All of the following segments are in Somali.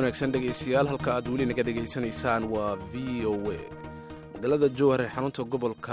wanaagsan dhegaystayaal halka aad weli naga dhegaysanaysaan waa v o a magaalada jowhar ee xarunta gobolka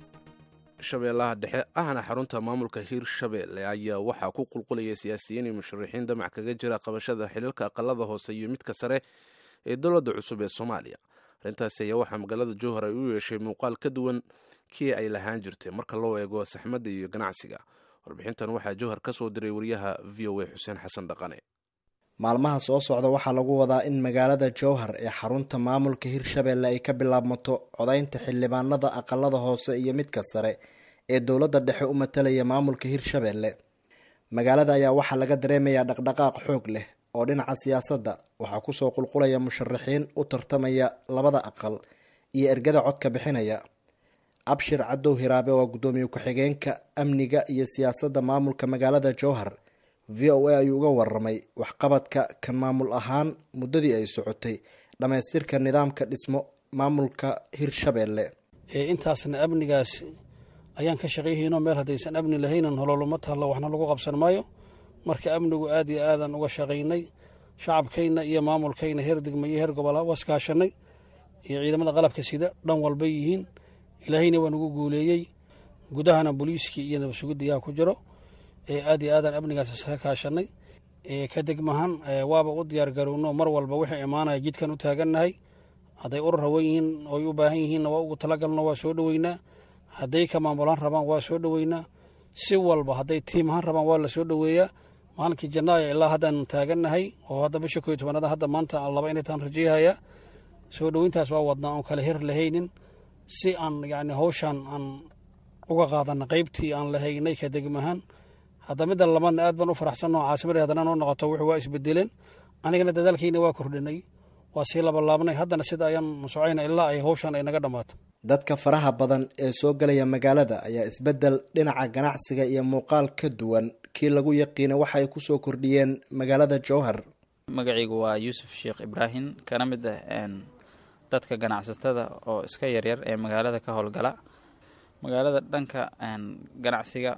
shabeellaha dhexe ahna xarunta maamulka hiirshabeelle ayaa waxaa ku qulqulaya siyaasiyiin iyo musharaxiin damac kaga jira qabashada xiliilka aqalada hoose iyo midka sare ee dowladda cusub ee soomaaliya arrintaasi ayaa waxaa magaalada jowhar ay u yeeshay muuqaal ka duwan kii ay lahaan jirtay marka loo eego saxmadda iyo ganacsiga warbixintan waxaa jowhar ka soo diray wariyaha v o a xuseen xasan dhaqane maalmaha soo socda waxaa lagu wadaa in magaalada jowhar ee xarunta maamulka hirshabeelle ay ka bilaabmato codaynta xildhibaanada aqalada hoose iyo midka sare ee dowladda dhexe u matalaya maamulka hirshabeelle magaalada ayaa waxaa laga dareemayaa dhaqdhaqaaq xoog leh oo dhinaca siyaasadda waxaa kusoo qulqulaya musharaxiin u tartamaya labada aqal iyo ergada codka bixinaya abshir cadow hiraabe waa guddoomiye ku-xigeenka amniga iyo siyaasadda maamulka magaalada jowhar v o a ayuu uga waramay waxqabadka kan maamul ahaan muddadii ay socotay dhammaystirka nidaamka dhismo maamulka hirshabeelle intaasna amnigaas ayaan ka shaqayhaynoo meel haddaysan amni lahaynan hololuma tahlo waxna lagu qabsan maayo marka amnigu aad iyo aadan uga shaqaynay shacabkayna iyo maamulkayna heer degma iyo heer gobola waskaashanay iyo ciidamada qalabka sida dhan walbay yihiin ilaahayna waa nagu guuleeyey gudahana booliiskii iyo nabadsugidayaa ku jiro aad iyo aadaan amnigaas iskaga kaashanay ka degmahan waaba u diyaar garowno mar walba wixii imaanaya jidkan u taagannahay hadday urur hawan yihiin oy u baahan yihiinna waa ugu talagalno waa soo dhoweynaa hadday ka maamulaan rabaan waa soo dhoweynaa si walba hadday tiimahaan rabaan waa la soo dhoweeyaa maalinkii janaayo ilaa haddaan taagannahay oo hadda bisha ko iyo tobanaada hadda maanta laba inay taan rajeyhayaa soo dhoweyntaas waa wadnaa oon kale her lahaynin si aan yacni hawshaan aan uga qaadana qaybtii aan lahaynay ka degmahaan hadda midda labaadna aad baan u faraxsanno caasimadii haddana noo noqoto wuxuu waa isbedeleen anigana dadaalkayna waa kordhinay waa sii labalaabnay haddana sida ayaan socayna ilaa ay hawshan ay naga dhammaato dadka faraha badan ee soo galaya magaalada ayaa isbeddel dhinaca ganacsiga iyo muuqaal ka duwan kii lagu yaqiina waxa ay kusoo kordhiyeen magaalada jowhar magacaygu waa yuusuf sheekh ibraahim kana mid ah dadka ganacsatada oo iska yaryar ee magaalada ka howlgala magaalada dhanka ganacsiga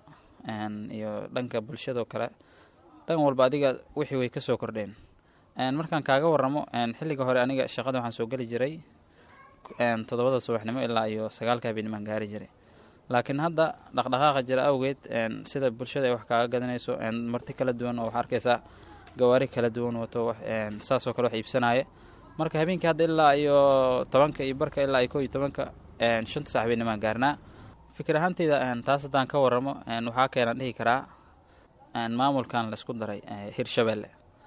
iyo dhanka bulshadoo kale dhan walba adiga wixii way kasoo kordheen markaan kaaga waramo xilliga hore aniga shaqada waxaan soo geli jiray toddobada subaxnimo ilaa iyo sagaalka habeennimaan gaari jiray laakiin hadda dhaqdhaqaaqa jira awgeed sida bulshada ay wax kaaga gadanayso marti kala duwan oo waxaa arkaysaa gawaari kala duwan wato saasoo kale wax iibsanaya marka habeenkii hadda ilaa iyo tobanka iyo barka ilaa iyo ko iyo tobanka shanta sax habeennimaan gaarnaa fikir ahaanteyda taas haddaan ka waramo waxaa keenaan dhihi karaa maamulkan laisku daray hirshabeelle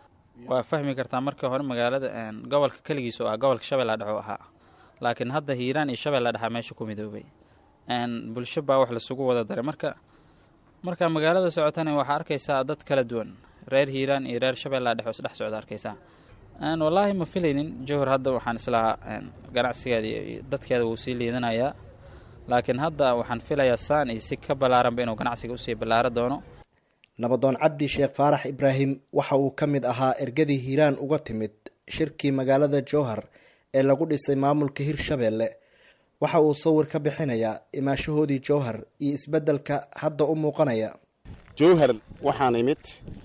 waa fahmi kartaa marka hore magaalada gobolka keligiis oo ah gobolka shabeella dhex oo ahaa laakiin hadda hiiraan iyo shabeella dhexa meesha ku midoobay bulsho baa wax lasugu wada daray marka marka magaalada socotana waxaa arkaysaa dad kala duwan reer hiiraan iyo reer shabeella dhex oo isdhex socda arkaysaa wallaahi ma filaynin jowhar hadda waxaan islahaa ganacsigeeda iyo dadkeeda wuu sii liidanayaa laakiin hadda waxaan filayaa saan iyo si ka ballaaranba inuu ganacsiga usii ballaaro doono nabadoon cabdi sheekh faarax ibraahim waxa uu ka mid ahaa ergadii hiiraan uga timid shirkii magaalada jowhar ee lagu dhisay maamulka hirshabeelle waxa uu sawir ka bixinayaa imaashahoodii jowhar iyo isbeddelka hadda u muuqanaya jowhar waxaan imid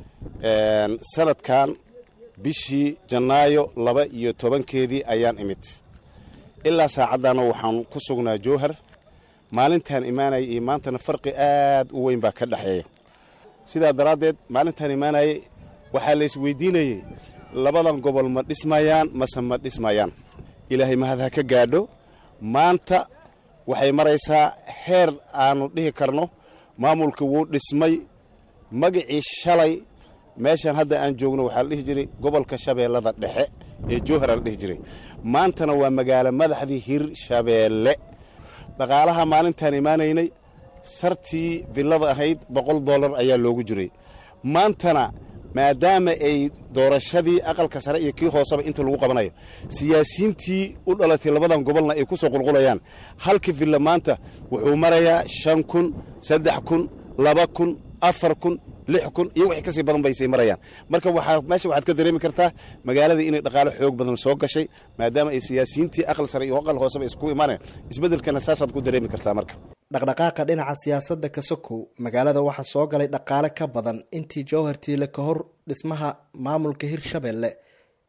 sanadkan bishii janaayo laba iyo tobankeedii ayaan imid ilaa saacaddaana waxaan ku sugnaa jowhar maalintaan imaanayay iyo maantana farqi aad u weyn baa ka dhexeeya sidaa daraaddeed maalintaan imaanayay waxaa la isweydiinayey labadan gobol ma dhismayaan mase ma dhismayaan ilaahay mahad ha ka gaadho maanta waxay maraysaa heer aannu dhihi karno maamulka wuu dhismay magacii shalay meeshan hadda aan joogno waxaa la dhihi jiray gobolka shabeellada dhexe ee jowhara la dhihi jiray maantana waa magaalo madaxdii hirshabeelle dhaqaalaha maalintaan imaanaynay sartii villada ahayd boqol dollar ayaa loogu jiray maantana maadaama ay doorashadii aqalka sare iyo kii hooseba inta lagu qabanayo siyaasiyiintii u dhalatay labadan gobolna ay ku soo qulqulayaan halka villa maanta wuxuu marayaa shan kun saddex kun laba kun afar kun lix kun iyo wixii kasii badan baysay marayaan marka waxaa meesha waxaad ka dareemi kartaa magaaladii inay dhaqaalo xoog badan soo gashay maadaama ay siyaasiyiintii aqal sare iyo aqal hooseba isku imaaneen isbeddelkana saasaad ku dareemi kartaa marka dhaqdhaqaaqa dhinaca siyaasadda kasokow magaalada waxaa soo galay dhaqaale ka badan intii jowhar tiile ka hor dhismaha maamulka hirshabeelle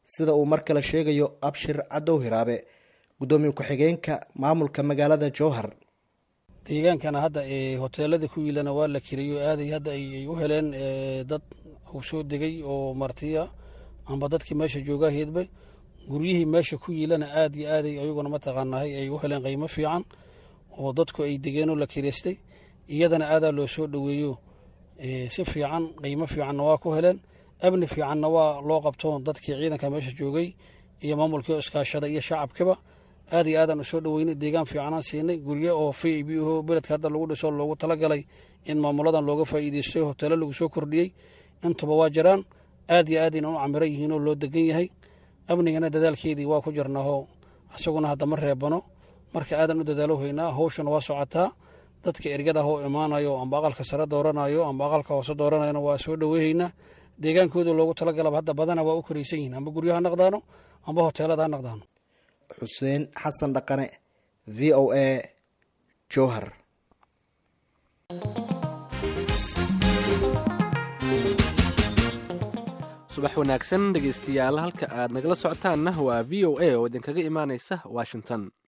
sida uu mar kale sheegayo abshir cadow hiraabe guddoomiye ku-xigeenka maamulka magaalada jowhar deegaankana hadda hoteelada ku yiilana waa la kiriyo aaday hadda ay u heleen dad uu soo degay oo martiya amba dadkii meesha joogaa heedbe guryihii meesha ku yiilana aad iyo aaday ayaguna mataqaanahay ay u heleen qiimo fiican oo dadku ay degeenoo la kiraystay iyadana aadaa loo soo dhoweeyo si fiican qiimo fiicanna waa ku heleen amni fiicanna waa loo qabto dadkii ciidanka meesha joogay iyo maamulkii oo iskaashada iyo shacabkiba aad iyo aadaan usoo dhoweynay deegaan fiicanaan siinay guryo oo v i b o beledka hadda lagu dhiso loogu talagalay in maamuladan looga faa'iideysto hoteelo lagu soo kordhiyey intuba waa jiraan aad iyo aadayna u camiran yihiin oo loo degan yahay amnigana dadaalkeedii waa ku jirnaahoo isaguna hadda ma reebano marka aadan u dadaalo haynaa hawshana waa socotaa dadka ergada oo imaanayo amba aqalka sare dooranayo amba aqalka hoose dooranayona waa soo dhoweehaynaa deegaankooda loogu talagalaba hadda badana waa u koraysan yihiin amba guryo ha naqdaano amba hoteelada ha naqdaano xuseen xasan dhaqane v o a jowhar subax wanaagsan dhegaystayaal halka aad nagala socotaanna waa v o a oo idinkaga imaanaysa washington